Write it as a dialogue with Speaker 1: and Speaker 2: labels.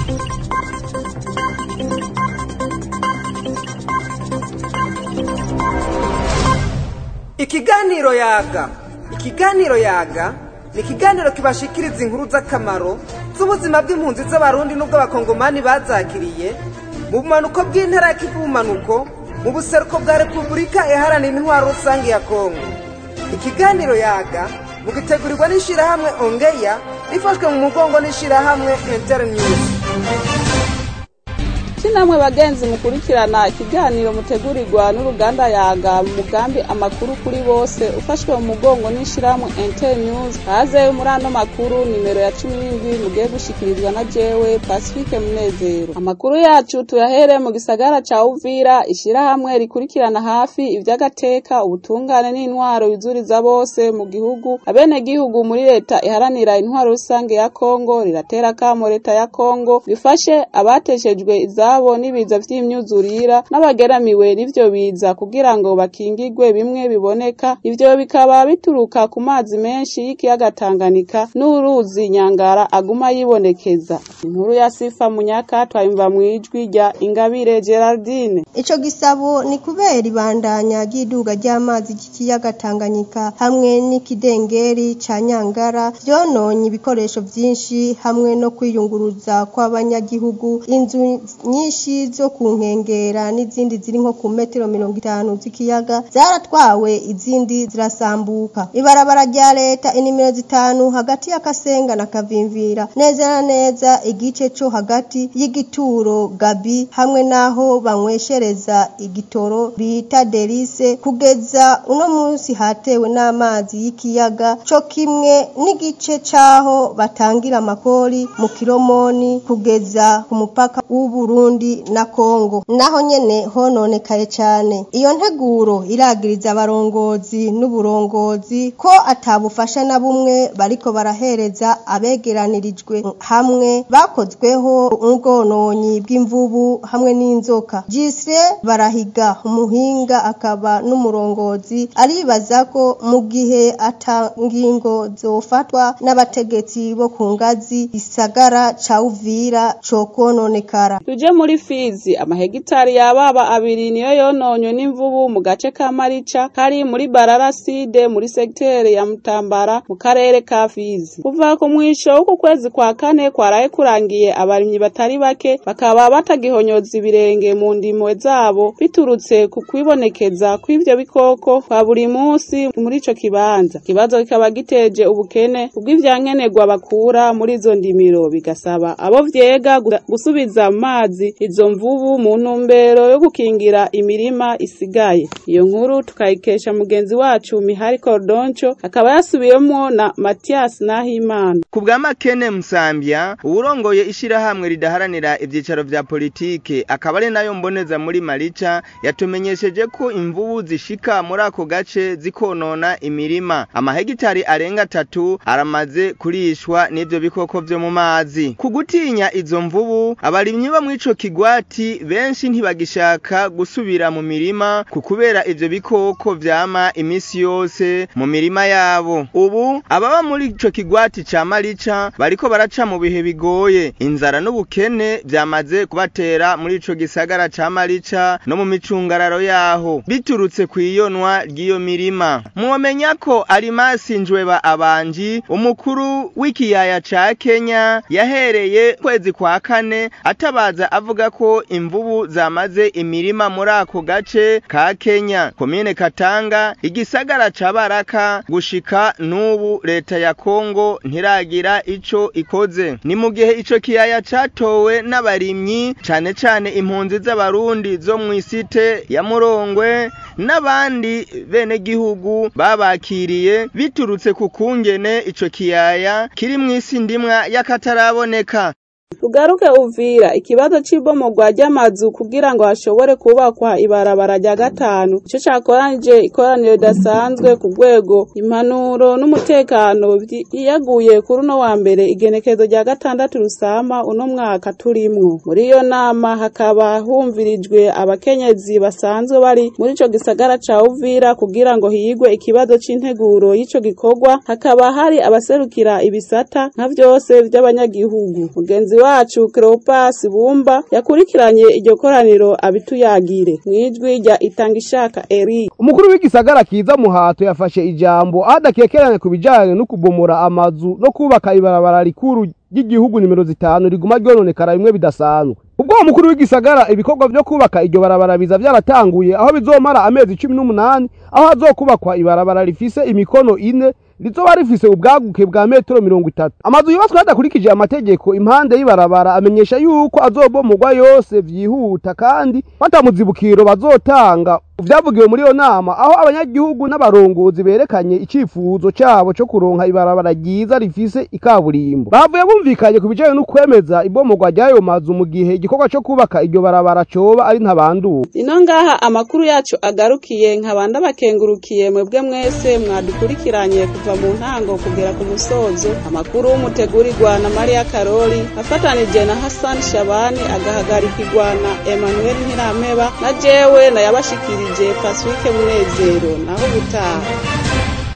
Speaker 1: ikiganiro yaga ikiganiro yaga ni ikiganiro kibashikiriza inkuru z'akamaro z'ubuzima bw'impunzi z'abarundi n'ubw'abakongomani bazakiriye mu bumanuko bw'intara ya kivu bumanuko mu buseruko bwa repubulika iharanira intwaro rusange ya kongo ikiganiro yaga mugitegurirwa n'ishirahamwe ongeya rifashwe mu mugongo n'ishirahamwe internews
Speaker 2: namwe bagenzi mukurikirana ikiganiro mutegurirwa n'uruganda yaga mu mugambi amakuru kuri bose ufashwe mu mugongo n'ishirahamwe internews haze muri ano makuru nimero ya cumi n'indwi mugiye gushikirizwa na jewe pacifique munezero amakuru yacu tuyahere mu gisagara ca uvira ishirahamwe rikurikirana hafi ivy'agateka ubutungane n'intwaro yuzuriza bose mu gihugu abenegihugu muri leta iharanira intwaro rusange ya kongo riratera kamo leta ya kongo rifashe abateshejwe izabo ivyabo n'ibiza vy'imyuzurira n'abageramiwe n'ivyo biza kugira ngo bakingigwe bimwe biboneka ivyo bikaba bituruka ku mazi menshi y'ikiyaga Tanganyika n'uruzi Nyangara aguma yibonekeza inkuru ya Sifa Munyaka twayumva mwijwi rya Ingabire Geraldine
Speaker 3: ico gisabo ni kubera ibandanya ry'iduga ry'amazi y'ikiyaga Tanganyika hamwe n'ikidengeri ca Nyangara vyononye ibikoresho vyinshi hamwe no kwiyunguruza kw'abanyagihugu inzu nyinshi zo ku nkengera n'izindi ziri nko ku metero mirongo itanu z'ikiyaga zaratwawe izindi zirasambuka ibarabara rya leta inimero zitanu hagati ya Kasenga na Kavimvira neza na neza igice co hagati y'igituro Gabi hamwe naho banyweshereza igitoro bita Delice kugeza uno munsi hatewe n'amazi y'ikiyaga co kimwe n'igice caho batangira amakori mu kiromoni kugeza ku mupaka w'Uburundi na Kongo naho nyene hononekaye cyane iyo nteguro iragiriza abarongozi n'uburongozi ko atabufasha na bumwe bariko barahereza abegeranirijwe hamwe bakozweho ubwononyi bw'imvubu hamwe n'inzoka Jisre barahiga umuhinga akaba n'umurongozi aribaza ko mu gihe atangingo zofatwa n'abategetsi bo ku ngazi isagara ca Uvira co kononekara
Speaker 2: tuje muri Fizi amahegitari yababa abiri niyo yononywe n'imvubu mu gace ka Marica kari muri Bararaside muri sektere ya Mutambara mu karere ka Fizi kuva ku mwisho w'uku kwezi kwa kane kwaraye kurangiye abarimyi batari bake bakaba batagihonyoza ibirenge mu ndimo zabo biturutse ku kwibonekeza kw'ivyo bikoko kwa buri munsi muri ico kibanza ikibazo kikaba giteje ubukene ubw'ivyankenerwa bakura muri izo ndimiro bigasaba abo vyega gusubiza amazi izo mvubu mu ntumbero yo gukingira imirima isigaye iyo nkuru tukayikesha mugenzi wacu Mihari Cordoncho akaba yasubiyemo na Mathias Nahimana
Speaker 4: ku bwa Makene Musambya uwurongoye ishirahamwe ridaharanira ivyicaro vya politike akaba ari nayo mboneza muri Marica yatumenyesheje ko imvubu zishika muri ako gace zikonona imirima amahegitari arenga atatu aramaze kurishwa n'ivyo bikoko vyo mu mazi ku gutinya izo mvubu abarimyi bo mw'ico kigwati benshi ntibagishaka gusubira mu mirima ku kubera ivyo bikoko vyama imisi yose mu mirima yabo ubu ababa muri ico kigwati ca Marica bariko baraca mu bihe bigoye inzara n'ubukene vyamaze kubatera muri ico gisagara ca Marica no mu micungararo yaho biturutse kwiyonwa ry'iyo mirima mwomenya ko Arimasi Njweba Abanji umukuru w'ikiyaya ca Kenya yahereye kwezi kwa kane atabaza avuga ko imvubu zamaze imirima muri ako gace ka Kenya komine Katanga igisagara ca Baraka gushika n'ubu leta ya Kongo ntiragira ico ikoze ni mu gihe ico kiyaya catowe n'abarimyi cane cane impunzi z'abarundi zo mw'isite ya Murongwe n'abandi bene gihugu babakiriye biturutse ku kungene ico kiyaya kiri mw'isi ndimwa y'akataraboneka
Speaker 2: tugaruke uvira ikibazo c'ibomogwa ry'amazu kugira ngo hashobore kubakwa ibarabara rya gatanu ico cakoranije ikoraniro ridasanzwe ku rwego impanuro n'umutekano yiyaguye kuri uno wa mbere igenekezo rya gatandatu rusama uno mwaka turimwo muri iyo nama hakaba humvirijwe abakenyezi basanzwe bari muri ico gisagara ca uvira kugira ngo higwe ikibazo c'integuro y'ico gikorwa hakaba hari abaserukira ibisata nka vyose vy'abanyagihugu mugenzi mugenzi wacu Cleopas Bumba yakurikiranye iryo koraniro abituyagire mwijwi rya itanga ishaka Eric
Speaker 5: umukuru w'igisagara kiza muhato yafashe ijambo aho adakekeranya ku bijanye no kubomora amazu no kubaka ibarabara rikuru ry'igihugu nimero zitanu riguma ryononekara bimwe bidasanzwe ubwo uwo mukuru w'igisagara ibikorwa vyo kubaka iryo barabara biza vyaratanguye aho bizomara amezi cumi n'umunani aho hazokubakwa ibarabara rifise imikono ine rizoba rifise ubwaguke bwa metero mirongo itatu amazu yubatswe hadakurikije amategeko impande y'ibarabara amenyesha yuko azobomorwa yose vyihuta kandi batamuzibukiro bazotanga vyavugiwe muri iyo nama aho abanyagihugu n'abarongozi berekanye icifuzo cabo co kuronka ibarabara ryiza rifise ikaburimbo bavuye bumvikanye ku bijanye no kwemeza ibomorwa ry'ayo mazu mu gihe igikorwa co kubaka iryo barabara coba ari ntabanduka
Speaker 2: ino ngaha amakuru yacu agarukiye nkabanda bakengurukiye mwebwe mwese mwadukurikiranye kuva mu ntango kugera ku musozo amakuru mutegurirwa na Maria Karoli afatanije na Hassan Shabani agahagarikirwa na Emmanuel Ntirameba na jewe na yabashikirije Pacifique Munezero naho gutaha